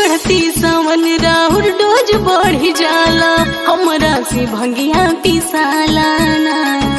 चढ़ती सावन राहुल डोज बढ़ी जाला हमरा से भंगिया पिसाला ना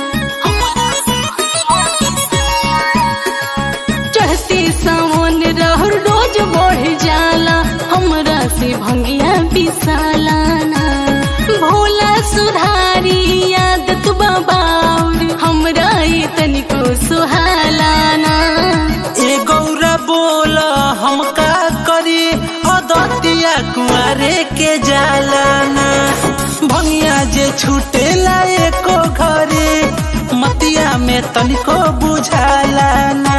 चढ़ती सावन राहुल डोज बढ़ी जाला हमरा से भंगिया पिसाला ना भोला सुधारी यादत बाबाउर हमरा ये तनिको सुहाला ना ए गौरा बोल हम का करी अदतिया कुआरे के जालाना भंगिया जे छूटेला एको घरे मतिया में तनिको बुझालाना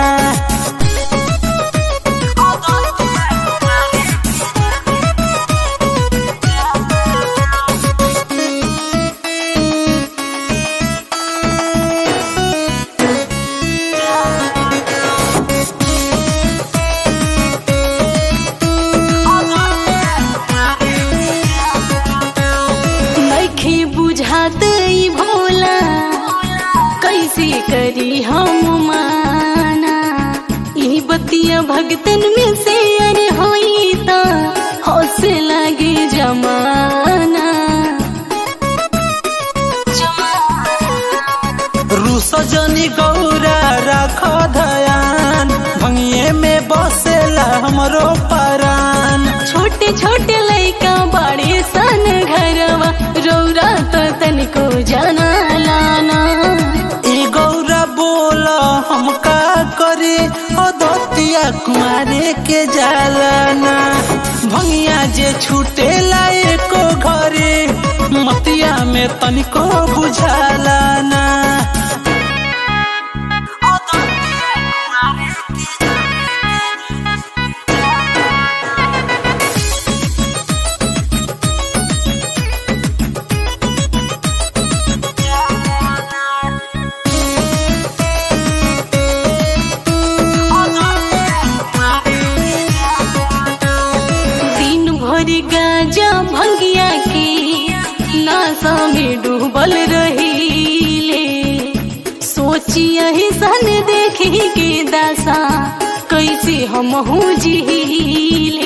नइखे बुझात ई भोला कैसे करी हम माना ई बतिया भगतन में से अरे होई त हौसे लागे जमाना रुसजनी गौरा राख धयान भंगिए में बसेला हमरो परान छोटे छोटे लइका बड़े सन घरवा रौरा तो तनिको जाना लाना ए गौरा बोल हम का करे अदतिया कुआरे के जालाना भंगिया जे छूटेला एको घरे मतिया में तनिको बुझालाना दिन भर गाजा भंगिया के नासा में डूबल रहीले सोचिया ही सन देखी के दासा कैसे हम जीले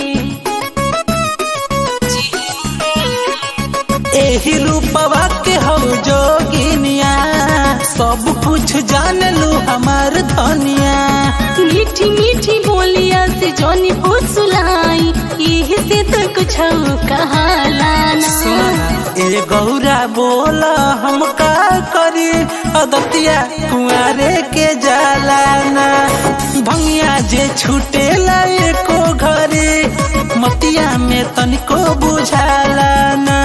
एही रूपवा के हो जोगिनिया सब कुछ जान लू हमार धनिया मीठी मीठी बोलिया से जोनी फुसलाई यही से तो कुछ कहालाना ए गौरा बोल हम का करी अदतिया कुआरे के जालाना भंगिया जे छूटेला एको घरे मतिया में तनिको बुझालाना